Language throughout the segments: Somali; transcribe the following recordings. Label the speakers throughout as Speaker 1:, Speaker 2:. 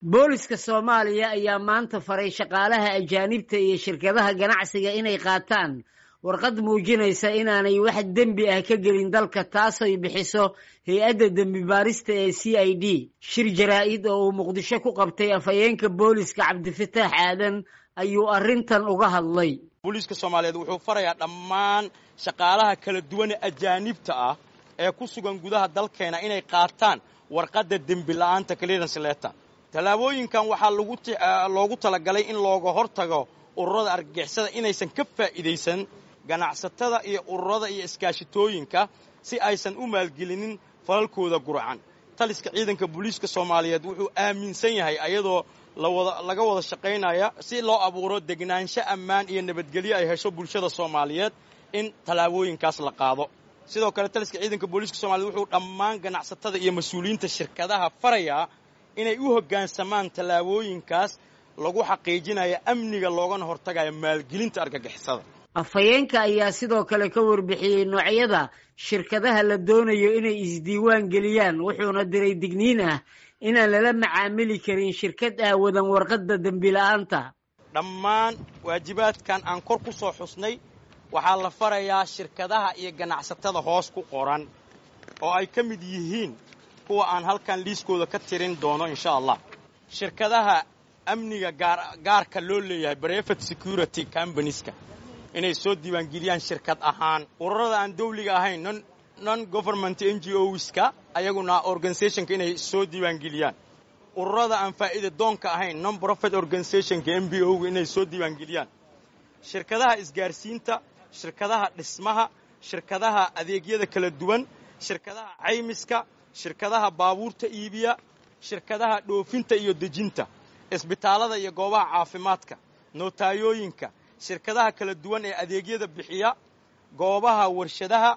Speaker 1: booliska soomaaliya ayaa maanta faray shaqaalaha ajaanibta iyo shirkadaha ganacsiga inay qaataan warqad muujinaysa inaanay wax dembi ah ka gelin dalka taasoy bixiso hay-adda dembi baarista ee c i d shir jaraa-id oo uu muqdisho ku qabtay afhayeenka booliska cabdifataax aadan ayuu arrintan uga hadlay
Speaker 2: booliiska soomaaliyeed wuxuu farayaa dhammaan shaqaalaha kala duwane ajaanibta ah ee ku sugan gudaha dalkeena inay qaataan warqadda dembi la'aanta clearance letter tallaabooyinkan waxaa loogu talagalay in looga hortago ururada argagixisada inaysan ka faa'iidaysan ganacsatada iyo ururada iyo iskaashitooyinka si aysan u maalgelinin falalkooda gurcan taliska ciidanka booliiska soomaaliyeed wuxuu aaminsan yahay ayadoo laga wada shaqaynaya si loo abuuro degnaansho ammaan iyo nabadgelyo ay hesho bulshada soomaaliyeed in tallaabooyinkaas la qaado sidoo kale taliska ciidanka booliiska soomaliyeed wuxuu dhammaan ganacsatada iyo mas-uuliyiinta shirkadaha farayaa inay u hoggaansamaan tallaabooyinkaas lagu xaqiijinayo amniga loogana hortagayo maalgelinta argagixisada
Speaker 1: afhayeenka ayaa sidoo kale ka warbixiyey noocyada shirkadaha la doonayo inay isdiiwaan geliyaan wuxuuna diray digniin ah inaan lala macaamili karin shirkad aawadan warqadda dembila'aanta
Speaker 2: dhammaan waajibaadkan aan kor ku soo xusnay waxaa la farayaa shirkadaha iyo ganacsatada hoos ku qoran oo ay ka mid yihiin kuwa aan halkan liiskooda ka tirin doono insha allah shirkadaha amniga gaarka loo leeyahay brevet security combanieska inay soo diiwaangeliyaan shirkad ahaan ururada aan dawliga ahayn non government n g oska ayaguna organizationka inay soo diiwaangeliyaan ururada aan faa'iida doonka ahayn non profit organizationka m b o ga inay soo diiwaangeliyaan shirkadaha isgaarsiinta shirkadaha dhismaha shirkadaha adeegyada kala duwan shirkadaha caymiska shirkadaha baabuurta iibiya shirkadaha dhoofinta iyo dejinta isbitaallada iyo goobaha caafimaadka nootayooyinka shirkadaha kala duwan ee adeegyada bixiya goobaha warshadaha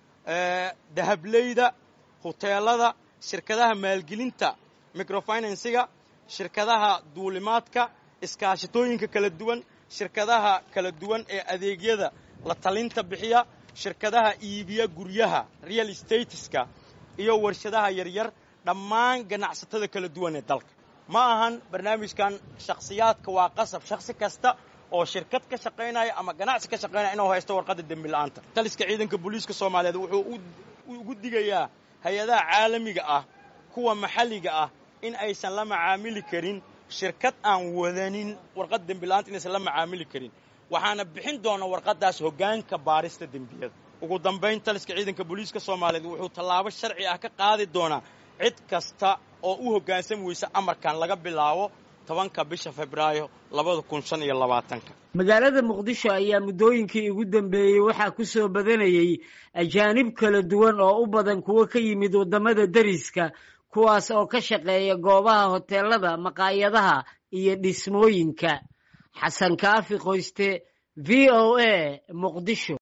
Speaker 2: dahableyda huteelada shirkadaha maalgelinta microfinansiga shirkadaha duulimaadka iskaashitooyinka kala duwan shirkadaha kala duwan ee adeegyada la talinta bixiya shirkadaha iibiya guryaha real stateska iyo warshadaha yaryar dhammaan ganacsatada kala duwan ee dalka ma ahan barnaamijkan shakhsiyaadka waa qasab shakhsi kasta oo shirkad ka shaqaynaya ama ganacsi ka shaqaynaya inuu haysto warqadda dembi la'aanta taliska ciidanka booliiska soomaaliyeed wuxuu ugu digayaa hay-adaha caalamiga ah kuwa maxalliga ah in aysan la macaamili karin shirkad aan wadanin warqad dembi la'aanta inaysan la macaamili karin waxaana bixin doona warqaddaas hoggaanka baarista dembiyada ugu dambayn taliska ciidanka booliiska soomaaliyeed wuxuu tallaabo sharci ah ka qaadi doonaa cid kasta oo u hoggaansami weysa amarkan laga bilaabo tobanka bisha febraayo labada kun shan iyo labaatanka
Speaker 1: magaalada muqdisho ayaa muddooyinkii ugu dambeeyey waxaa ku soo badanayey ajaanib kala duwan oo u badan kuwo ka yimid waddamada deriska kuwaas oo ka shaqeeya goobaha hoteelada maqaayadaha iyo dhismooyinka xasan kaafi qoyste v o a muqdisho